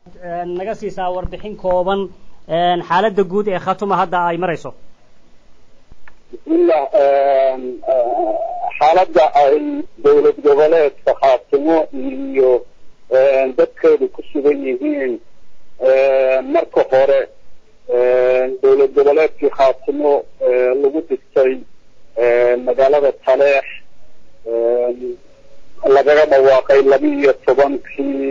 naga siisaa warbixin kooban xaaladda guud ee khatuma hadda ay marayso bismillah xaaladda ay dowlad goboleedka khaatimo iyo dadkeedu ku sugan yihiin marka hore dowlad goboleedkii khaatimo lagu dhigtay magaalada taleex lagaga dhawaaqay laba iyo tobankii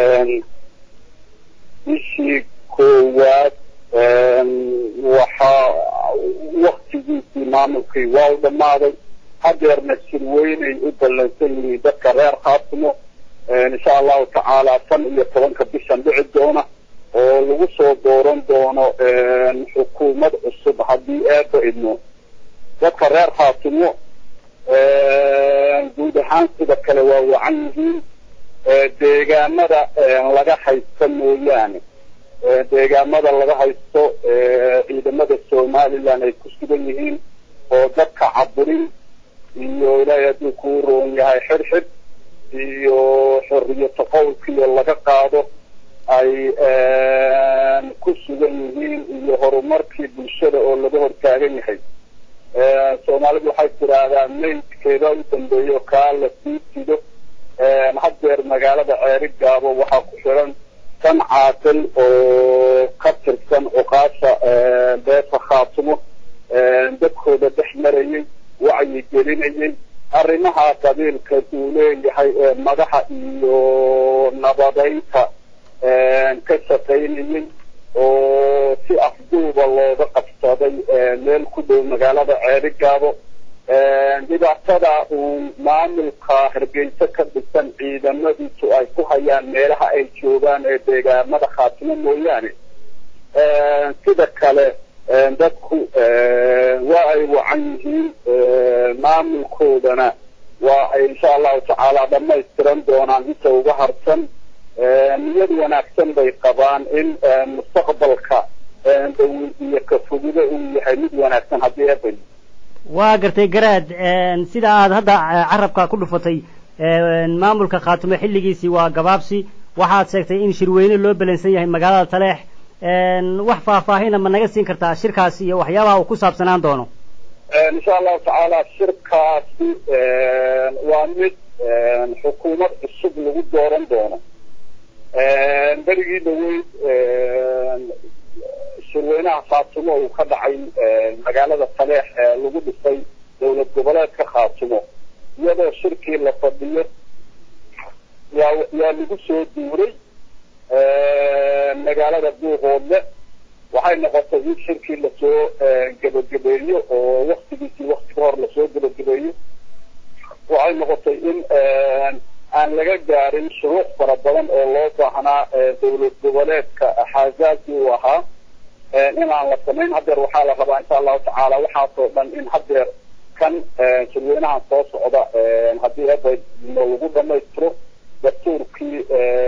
bishii koowaad waxaa waktigiisii maamulkii waa u dhammaaday hadeerna shirweynay u ballansan yihiin dadka reer khaatimo insha allahu tacaala tan iyo tobanka bishan dhici doona oo lagu soo dooran doono xukuumad cusub haddii eeba idmo dadka reer khaatimo guud ahaan sida kale waa wacan yihiin deegaamada laga haysto mooyaane deegaamada laga haysto ciidamada somaliland ay ku sugan yihiin oo dadka caburin iyo ilaahay hadduu kuu roon yahay xirxid iyo xorriyato qowlkiiyo laga qaado ay ku sugan yihiin iyo horumarkii bulshada oo laga hortaagan yahay soomaalidu waxay tiraahdaa maydkeeda u dambeeyo kaa la sii sido haddeer magaalada ceeri gaabo waxaa ku xiran kan caaqil oo ka tirsan oqaasha beesa khaatimo dadkooda dhex marayay wacyi gelinayay arrimaha qabiilka uu leeyahay ee madaxa iyo nabadeynta ka shaqaynayay oo si afduuba looga qabsaday meel ku dhow magaalada ceeri gaabo dhibaatada uu maamulka hargeysa ka dhisan ciidamadiisu ay ku hayaan meelaha ay joogaan ee deegaamada khaatimo mooyaane sida kale dadku waa ay wacan yihiin maamulkoodana waa ay insha allahu tacaala dhamaystiran doonaan inta uga harsan niyad wanaagsan bay qabaan in mustaqbalka dhow iyo ka fogida uu yahay mid wanaagsan haddii eebay waa gartay garaad sida aad hadda carabka ku dhufatay maamulka khaatumo xilligiisii waa gabaabsi waxaad sheegtay in shirweyne loo belansan yahay magaalada taleex wax faahfaahina ma naga siin kartaa shirkaas iyo waxyaabaha uu ku saabsanaan doono insha allahu tacaala shirkaasi waa mid xukuumad cusub lagu dooran doono berigii dhaweyd shirweynaha khaatimo uu ka dhacay magaalada taleex ee lagu dhisay dowlad goboleedka khaatimo iyadoo shirkii la fadhiyo yaa yaa lagu soo duuray magaalada buuqoodle waxay noqotay in shirkii lasoo gebagabeeyo oo waktigiisii wakti ka hor lasoo gebagabeeyo waxay noqotay in aan laga gaarin shuruuc fara badan oo loo baahnaa dowlad goboleedka xaazaasi uu ahaa inaan la samayn hadeer waxaa la rabaa insha allahu tacaala waxaasoo dhan in hadeer kan shirweynahan soo socda haddii eba lagu dhamaystiro dastuurkii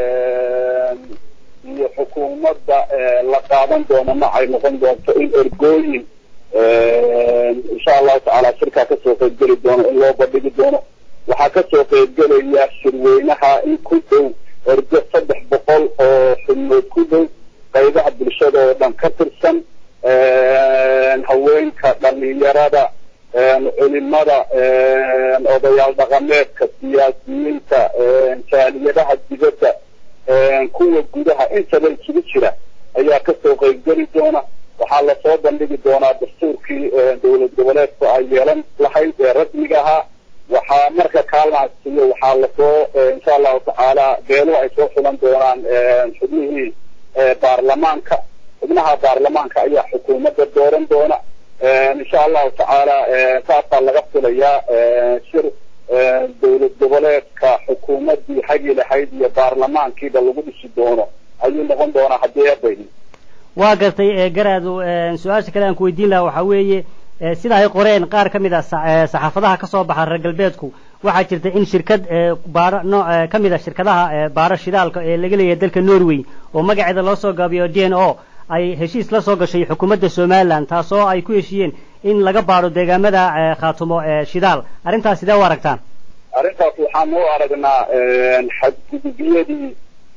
iyo xukuumadda la qaadan doono ma ay noqon doonto in ergooyin insha allahu tacaala shirkaa kasoo qaybgeli doono in loo bandhigi doono waxaa kasoo qaybgelaya shirweynaha in ku dhow ergo saddex boqol oo xubnood ku dhow qaybaha bulshada oo dhan ka tirsan haweenka dhalinyarada culimada odayaal dhaqameedka siyaasiyiinta jaaliyadaha dibadda kuwa gudaha intaba isugu jira ayaa kasoo qaybgeli doona waxaa lasoo bandhigi doonaa dastuurkii dowlad goboleedku ay yeelan lahayd ee rasmiga ahaa waxaa marka kaalmaasiyo waxaa lasoo insha allahu tacaala beelo ay soo xulan doonaan xubnihii baarlamaanka xubnaha baarlamaanka ayaa xukuumadda dooran doona insha allahu tacaala saasaa laga filayaa shir dowlad goboleedka xukuumaddii hagi lahayd iyo baarlamaankiiba lagu dhisi doono ayuu noqon doonaa haddii eebayni waa gartay garaadu su-aasha kale aan ku weydiin lahaa waxaa weeye sida ay qoreen qaar ka mid a saxaafadaha ka soo baxa reer galbeedku waxaa jirta in shirkad baaro no ka mid a shirkadaha baaro shidaalka ee laga leeyahay dalka norway oo magaceeda loo soo gaabiyo d n o ay heshiis la soo gashay xukuumadda somalilan taasoo ay ku heshiiyeen in laga baaro deegaamada khaatumo shidaal arrintaas sidee u aragtaan arrintaas waxaan u aragnaa xadgudubyadii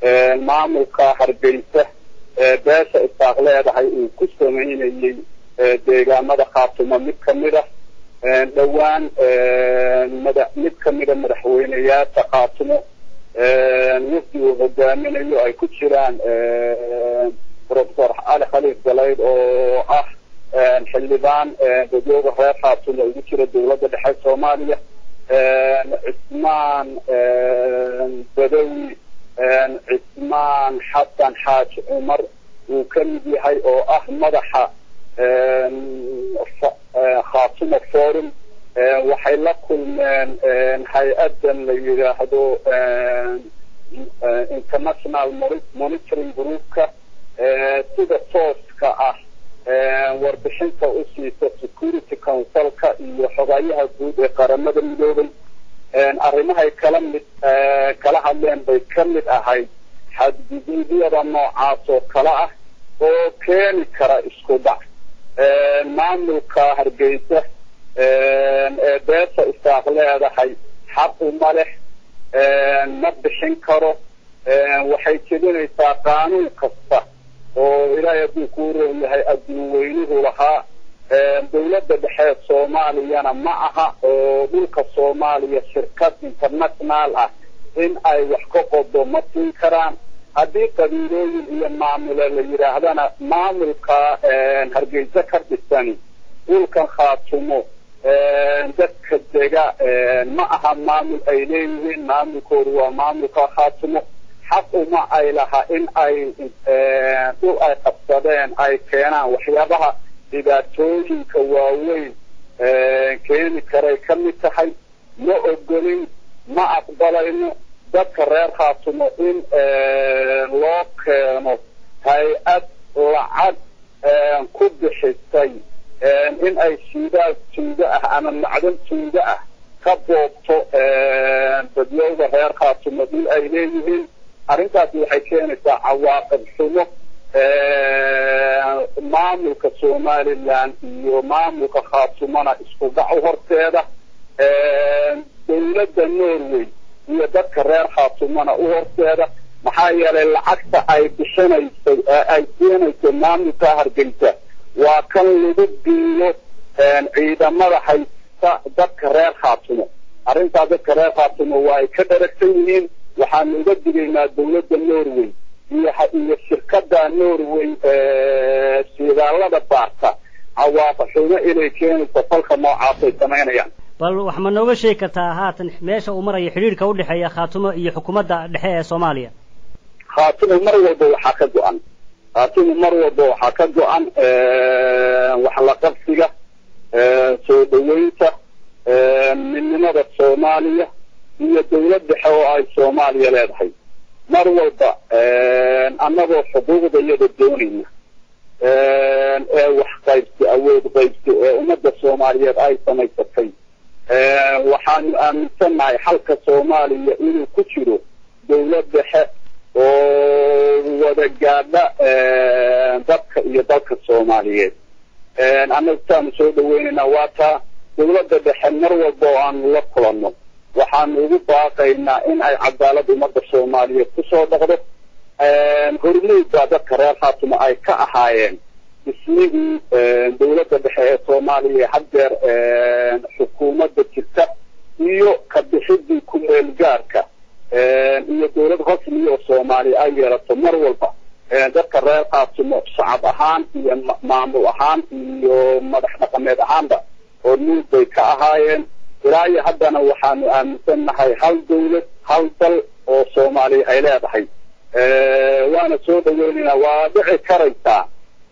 maamulka hargeysa beesha isaaq leedahay uu ku samaynayey deegaamada khaatumo mid kamid ah dhowaan mada mid kamida madaxweyneyaasha khaatumo wafdi uu hogaaminayo ay ku jiraan professor cali khaliif galayd oo ah xildhibaan dadooga reer khaatumo ugu jira dawladda dhexe soomaaliya cismaan badawi cismaan xasan xaaji cumar uu ka mid yahay oo ah madaxa khaatumo forum waxay la kulmeen hay-adan la yidhaahdo international monitoring groupka sida tooska ah warbixinta u siisa security councilka iyo xogayaha guud ee qaramada midoobay arrimahay kala mid kala hadleen bay ka mid ahayd xadguduudyada noocaas oo kale ah oo keeni kara isku dhac maamulka hargeysa ee beesha isaaq leedahay xaq uma leh ma bixin karo waxay jebinaysaa qaanuun kasta oo ilaahay hadduu kuu roon yahay adduun weynuhu lahaa dawladda dhexe soomaaliyana ma aha oo dhulka soomaaliya shirkad international ah in ay wax ka qodo ma siin karaan haddii qabiilooyin iyo maamule la yidhaahdana maamulka hargeysa ka dhisani dhulkan khaatumo dadka dega ma aha maamul ay leeyihiin maamulkoodu waa maamulka khaatumo xaq uma ay laha in ay dhul ay qabsadeen ay keenaan waxyaabaha dhibaatooyinka waaweyn keeni karay ka mid tahay ma ogolin ma aqbalayno dadka reer khaatumo in loo keeno hay-ad lacag ku bixisay in ay shiidaal tuuga ah ama macdan tuuga ah ka boobto dadyowda reer khaatumo dhul ay leeyihiin arrintaasi waxay keenaysaa cawaaqib xumo maamulka somaliland iyo maamulka khaatumona isku dhac u horteeda dawladda norway iyo dadka reer khaatumona u horteeda maxaa yeelay lacagta ay bixinaysay ee ay siinayso maamulka hargeysa waa kan lagu biilo ciidamada haysta dadka reer khaatumo arrintaa dadka reer khaatumo waa ay ka dharagsan yihiin waxaanu uga digaynaa dawladda norway iyo iyo shirkada norway shidaalada baarta cawaaqa xumo inay keenayso falka noocaasay samaynayaan bal wax ma nooga sheegi kartaa haatan meesha uu marayo xidhiirka udhexeeya khaatumo iyo xukuumadda dhexe ee soomaaliya khaatumo mar walba waxaa ka go-an khaatumo mar walba waxaa ka go-an wax la qabsiga soo dhaweynta midnimada soomaaliya iyo dawlad dhexe oo ay soomaaliya leedahay mar walba annagoo xuquuqda iyada doonayna ee wax qaybsi awood qaybsi ee ummadda soomaaliyeed ay samaysatay waxaanu aaminsannahay xalka soomaaliya inuu ku jiro dawlad dhexe oo wada gaadha dadka iyo dalka soomaaliyeed annaga saanu soo dhaweynaynaa waa taa dawladda dhexe mar walba oo aanu la kulanno waxaanu ugu baaqaynaa in ay cadaalad ummadda soomaaliyeed kusoo dhaqdo hormuud baa dadka reer khaatumo ay ka ahaayeen dhismihii dawladda dhexe ee soomaaliya haddeer xukuumadda jirta iyo ka bixidii ku-meel gaarka iyo dawlad rasmiya oo soomaaliya ay yeelato mar walba dadka reer khaatumo shacab ahaan iyo maamul ahaan iyo madax dhaqameed ahaanba hormuud bay ka ahaayeen ilaa iyo haddana waxaanu aaminsannahay hal dawlad hal dal oo soomaaliya ay leedahay waana soo dhaweynaynaa waa dhici karaysaa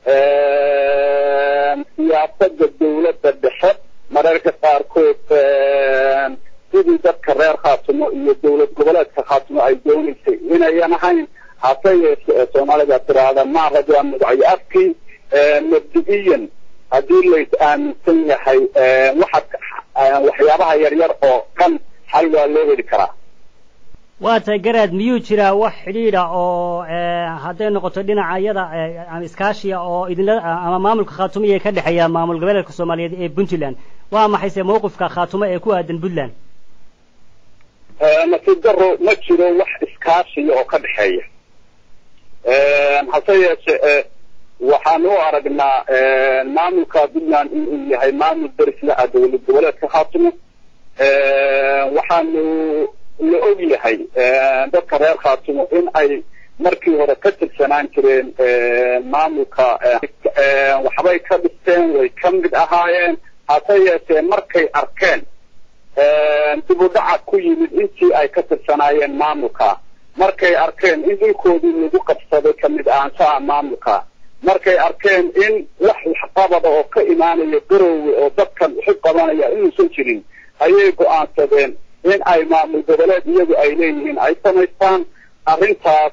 siyaasada dawladda dhexe mararka qaarkood sidii dadka reer khaatumo iyo dawlad goboleedka khaatumo ay doonaysay inayan ahayn hase yeeshe ee soomaalida tiraahda maarajaa mudacyo afkii mabdi'iyan haddii lays aaminsan yahay waxa waxyaabaha yaryar oo dhan xal waa loo heli karaa waa tahay garaad miyuu jiraa wax xidhiidha oo hadday noqoto dhinacayada ama iskaashiya oo idinla ama maamulka khaatumo iyo ka dhexeeya maamul goboleedka soomaaliyeed ee puntland waa maxayse mawqifka khaatumo ee ku aadan puntland nasiib daro ma jiro wax iskaashiya oo ka dhexeeya hase yeeshe waxaan u aragnaa maamulka puntland inuu yahay maamul derisla ah dowlad goboleedka khaatumo waxaanu la og yahay dadka reer khaatumo in ay markii hore ka tirsanaan jireen maamulka waxbay ka dhisteen way ka mid ahaayeen hase yeeshee markay arkeen dib u dhaca ku yimid intii ay ka tirsanaayeen maamulka markay arkeen in dhulkoodii lagu qabsaday ka mid ahaanshaha maamulka markay arkeen in wax waxqabada oo ka imaanaya garoowe oo dadkan uxu qabanaya inuusan jirin ayay go-aansadeen in ay maamul goboleed iyagu ay leeyihiin ay samaystaan arrintaas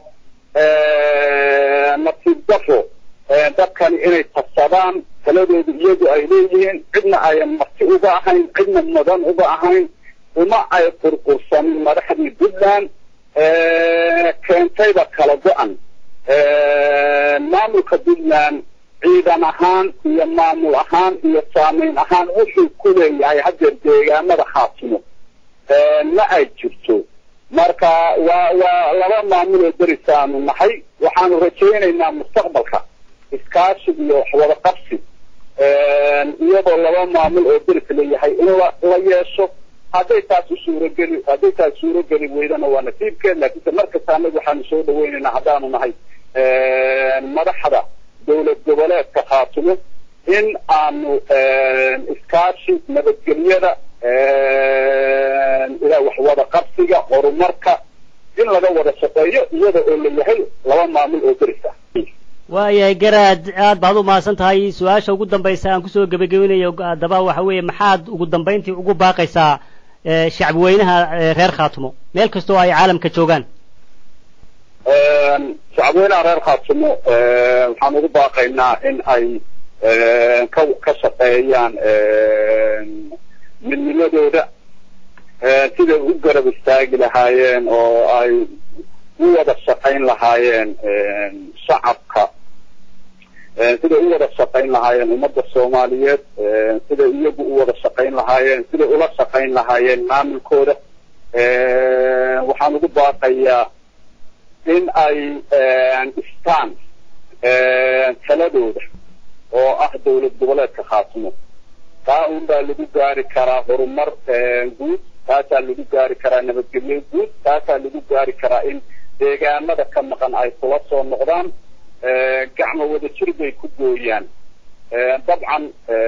nasiib dafo dadkani inay tabsadaan taladoodu iyagu ay leeyihiin cidna ayan marti uga ahayn cidna mudan uga ahayn uma ay qurqursanin madaxdii puntland keentayba kala go-an maamulka puntland ciidan ahaan iyo maamul ahaan iyo saamayn ahaan wuxuu ku leeyahay haddeer deegaamada khaatimo ma ay jirto marka waa waa laba maamul oo derisaanu nahay waxaanu rajaynaynaa mustaqbalka iskaashi iyo waxwada qabsi iyadoo laba maamul oo deris leeyahay in la la yeesho hadday taas u suurageli hadday taas suurageli weydana waa nasiibkeed laakiinse markasta anagu waxaanu soo dhaweynaynaa haddaanu nahay madaxda dowlad goboleedka khaatumo in aanu iskaashi nabadgelyada ilaa waxwada qabsiga horumarka in laga wada shaqeeyo iyada oo la yahay laba maamul oo deris ah waayahay garaad aad baad u mahadsan tahay su-aasha ugu dambaysa aan kusoo gebagabinayo haddaba waxa weeye maxaad ugu dambayntii ugu baaqaysaa shacbi weynaha reer khaatumo meel kastoo ay caalamka joogaan shacabweynaha reer khaatumo waxaan ugu baaqaynaa in ay ka ka shaqeeyaan midnimadooda siday u garab istaagi lahaayeen oo ay u wada shaqayn lahaayeen shacabka siday u wada shaqayn lahaayeen ummadda soomaaliyeed siday iyagu u wada shaqayn lahaayeen siday ula shaqayn lahaayeen maamulkooda waxaan ugu baaqayaa in ay dhistaan taladooda oo ah dowlad goboleedka khaatimo taa un baa lagu gaari karaa horumar guud taasaa lagu gaari karaa nabadgelyo guud taasaa lagu gaari karaa in deegaamada ka maqan ay kula soo noqdaan gacmo wada jir bay ku gooyaan dabcan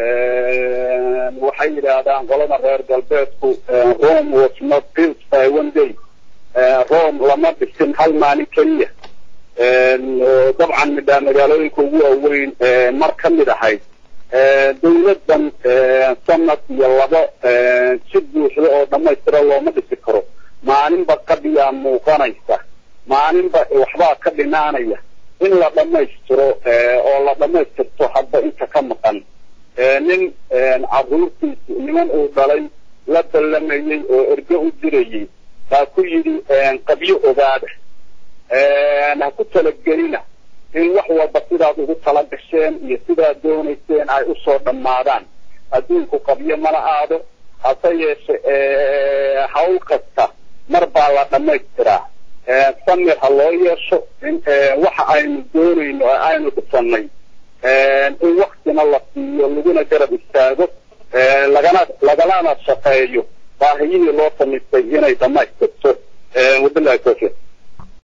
waxay yidhaahdaan qolada reer galbeedku rome was not built by one day rome lama dhisin hal maalin keliya dabcan midhaa magaalooyinka ugu waaweyn mar ka mid ahayd dawladdan sanad iyo labo si buuxda oo dhammaystira looma dhisi karo maalinba qadiyaa muuqanaysa maalinba waxbaa ka dhinaanaya in la dhammaystiro oo la dhammaystirto hadba inta ka maqan nin caruurtiisi niman uu dhalay la dallamayey oo erge u dirayey baa ku yidhi qabyo ogaada ha ku talagelina in wax walba sidaad ugu tala gasheen iyo sidaad doonayseen ay usoo dhammaadaan adduunku qabyo mana aado hase yeeshe hawl kasta mar baa la dhammaystiraa samir ha loo yeesho in waxa aynu doonayno ee aynu dhisannay in waktina la siiyo laguna garab istaago lagana lagalana shaqeeyo baahiyihii loo samaystay inay dhammaystirto wabillahi tawfiiq